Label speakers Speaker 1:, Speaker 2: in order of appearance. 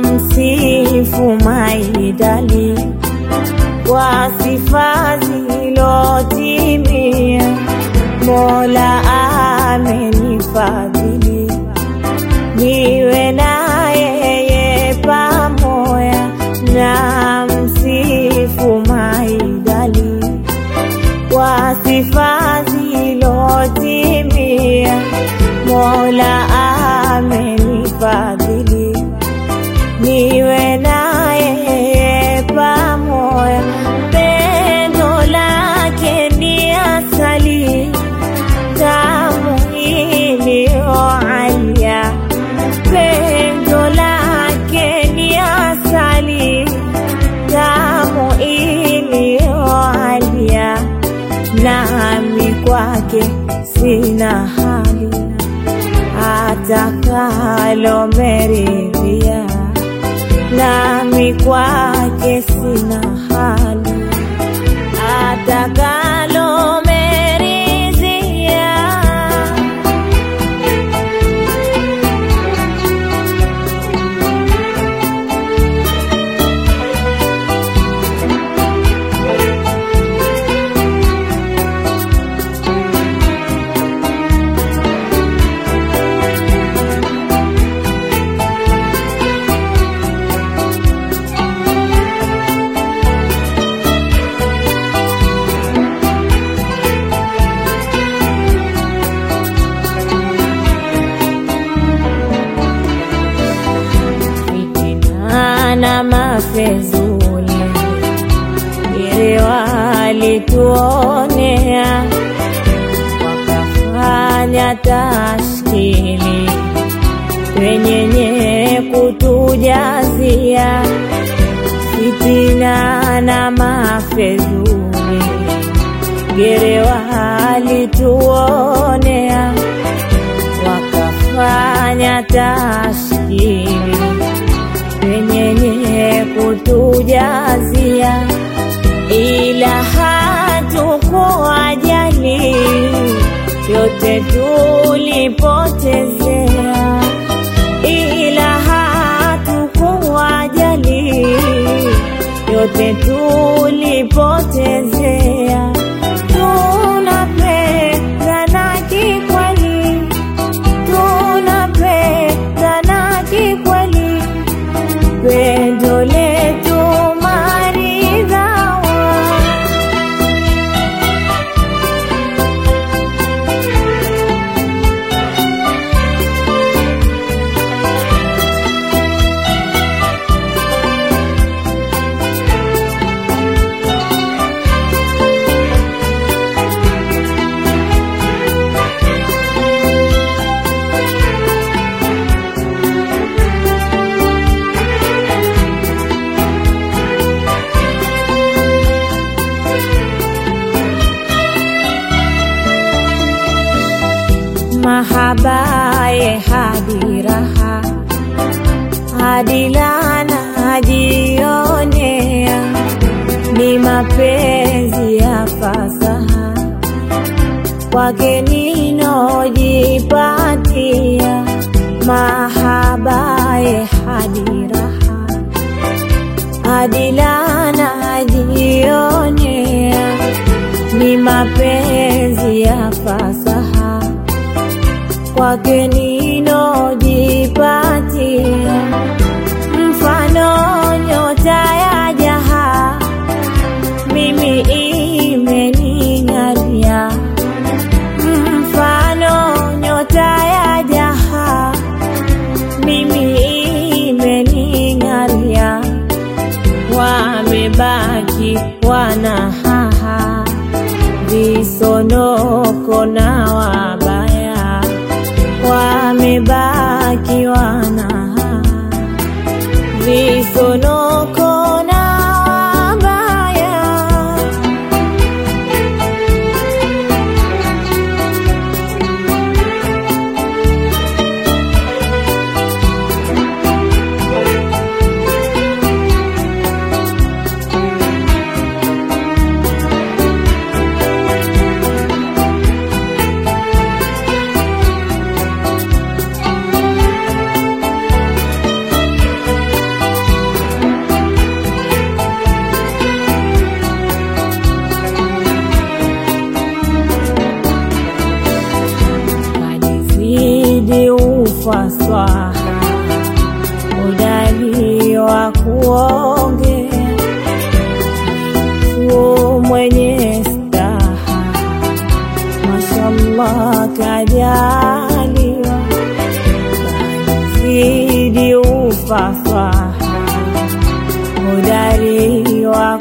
Speaker 1: msifu maidali kwa sifa zilotimia, Mola amenifadhili niwe na yeye pamoja, na msifu maidali kwa sifa zilotimia, Mola amenifadhili niwe na yeye pamoja, pendo lake ni asali tamu iliyoalia, pendo lake ni asali tamu iliyoalia, nami kwake sina hali atakalo meridhia, nami kwake sina hali atakalo meridhia. fitina na mafezuli ili walituonea wakafanya tashkili wenyenye kutujazia fitina na mafezuli gere walituonea wakafanya tashkili wenyenye kutujazia, ila hatukuwajali, yote tulipotezea, ila hatukuwajali, yote tulipotezea. Tunapendana kikweli, tunapendana kikweli pendo letu maridhawa, mahabaye hadi raha hadi lana jionea, ni mapenzi ya fasaha kwake ninojipatia, mahabaye hadi raha hadi lana jionea, ni mapenzi ya fasaha kwake ninojipatia, mfano nyota ya jaha, mimi imening'aria, mfano nyota ya jaha, mimi imening'aria, wamebaki wanahaha, visonoko na wabaya wamebaki wanahaha, visonoko na wabaya ufaswaha udali wa kuongea tu mwenye staha mashallah kajaliwa zidi ufaswaha udali wa